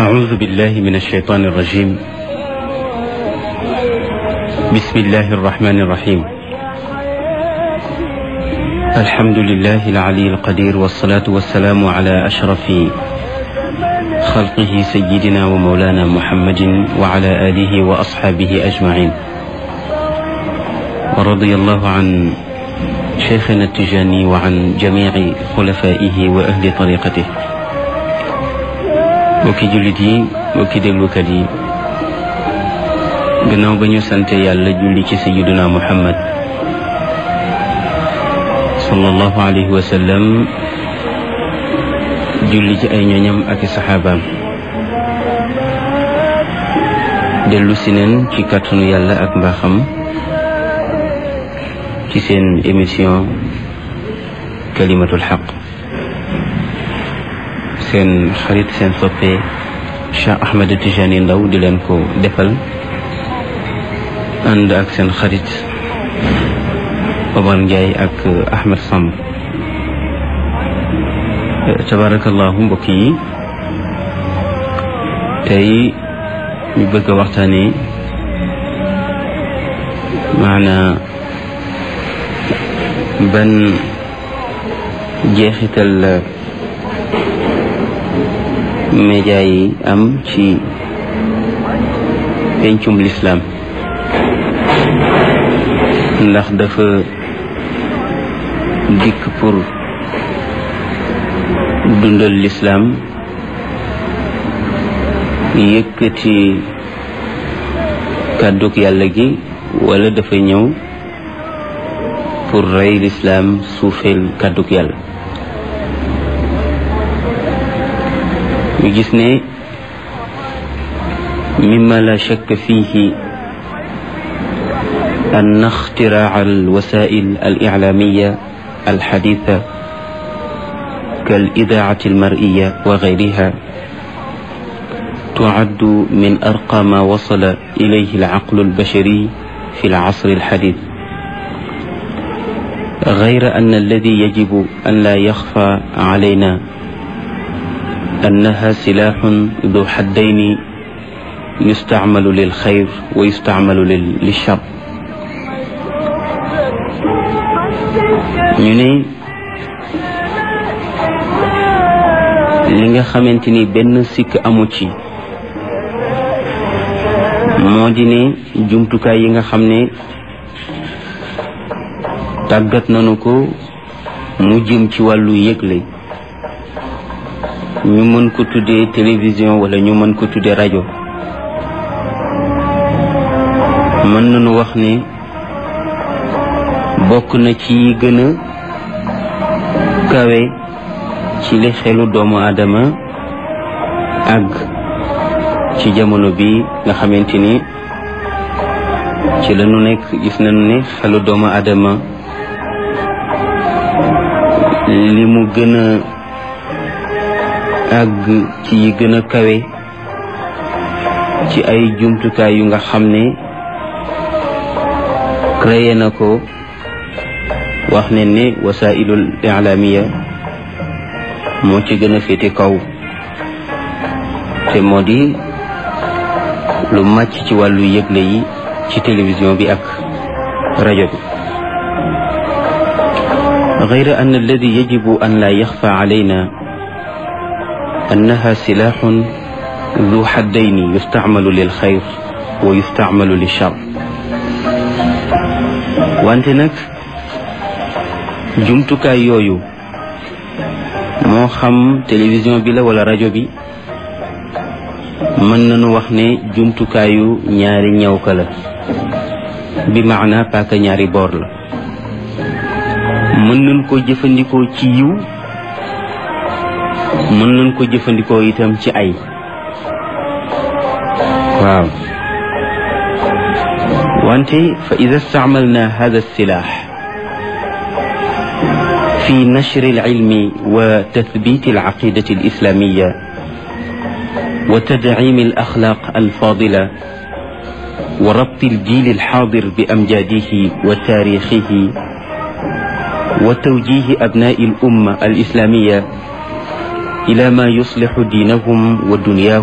أعوذ بالله من الشيطان الرجيم بسم الله الرحمن الرحيم الحمد لله العلي القدير والصلاة والسلام على أشرف خلقه سيدنا ومولانا محمد وعلى آله وأصحابه أجمعين ورضي الله عن شيخنا التجاني وعن جميع خلفائه وأهل طريقته mbokki jullit yi mbokki déglukat yi gannaaw ba ñu sante yàlla julli ci sayiduna muhammad sallallahu alayhi wa sallam julli ci ay ñoñam ak i saxaabaam dellu si neen ci kàttanu yàlla ak mbaaxam ci seen émission kalimatul xaq seen xarit seen soppe Cheikh Ahmed Tijani Ndaw di leen ko defal ànd ak seen xarit Omar Ndiaye ak Ahmed Samb tabarakallahu mbokk yi tey ñu bëgg a waxtaane maanaa ban jeexital la média yi am ci pencum lislaam ndax dafa dikk pour dundal lislaam yëkkati kàddug yàlla gi wala dafa ñëw pour rey lislaam suufeel kàddug yàlla ñu gis ne mima la shakk fihi أن اختراع الوسائل الإعلامية الحديثة كالإذاعة المرئية وغيرها تعد من أرقى ما وصل إليه العقل البشري في العصر الحديث غير أن الذي يجب أن لا يخفى علينا أنها سلاح ذو حدين يستعمل للخير ويستعمل للشر ñu ne li nga xamante ni benn sikk amu ci moo di ne jumtukaay yi nga xam ne tàggat nañu ko mu jëm ci wàllu yëgle ñu mën ko tuddee télévision wala ñu mën ko tuddee rajo mën nañu wax ne bokk na ci yi gën a kawe ci li xelu doomu aadama àgg ci jamono bi nga xamante ni ci la ñu nekk gis nañu ne xelu doomu aadama li mu gën a àgg ci yi gën a kawe ci ay jumtukaay yu nga xam ne créé na ko wax ne ne wasailul ilaamiya moo ci gën a féete kaw te moo di lu màcc ci wàllu yëgle yi ci télévision bi ak rajo bi غير أن الذي يجب أن لا يخفى علينا أنها سلاح ذو حدين يستعمل للخير ويستعمل للشر وأنت نك jumtukaay yooyu moo xam télévision bi la wala rajo bi mën nañu wax ne jumtukaayu ñaari ñawka la bi maana paaka ñaari boor la mën nañ ko jëfandikoo ci yiw mën nañ ko jëfandikoo itam ci ay waaw wante fa ida staamalna hada silaax في نشر العلم وتثبيت العقيدة الإسلامية وتدعيم الأخلاق الفاضلة وربط الجيل الحاضر بأمجاده وتاريخه وتوجيه أبناء الأمة الإسلامية إلى ما يصلح دينهم ودنياهم